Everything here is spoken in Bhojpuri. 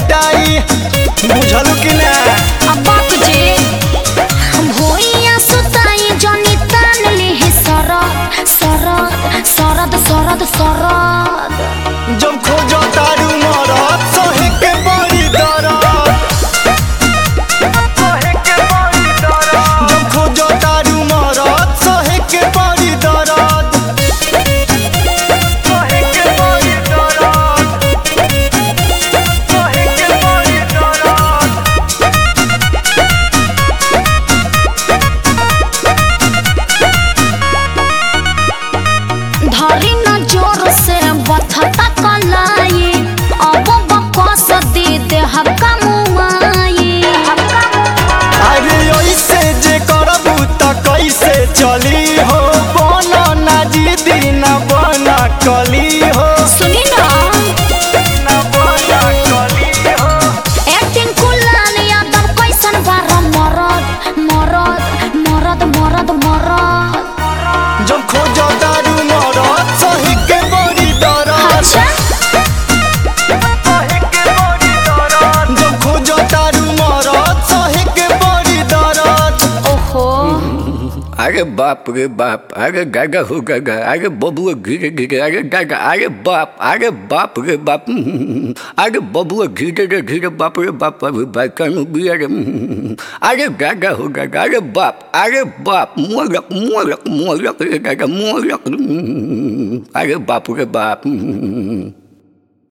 पिटाई बुझलू कि ना अब्बाक जे भोइया सुताई जनी तान ले सरद सरद सरद सरद सरद जब खोजो तारू मरद सहे के बड़ी दरद जब खोजो तारू मरद सहे के बड़ी दरद धरी न जोर से बथता कलाई अब बकस दे दे हक्का मुआई अरे ऐसे जे करबू त कैसे चली हो बन ना जिदी ना बन कली हो सुनी ना एक्टिंग कुलाल यादव कैसन बार मरद मरद मरद मरद मरद जब खोजो दारू मरद सही के बड़ी दरद अच्छा जब खोजो दारू मरद सही के बड़ी दरद ओहो अरे बाप रे बाप अरे गागा हो गागा अरे बबुआ घिरे घिरे अरे गागा अरे बाप अरे बाप रे बाप हम्म, अरे बबुआ घिरे रे घिरे बाप रे बाप अरे भाई कानू भी अरे हम्म, अरे गागा हो गागा अरे बाप अरे बाप मोरक मोरक मोरक रे गागा मोरक हम्म, अरे बाप रे बाप हम्म,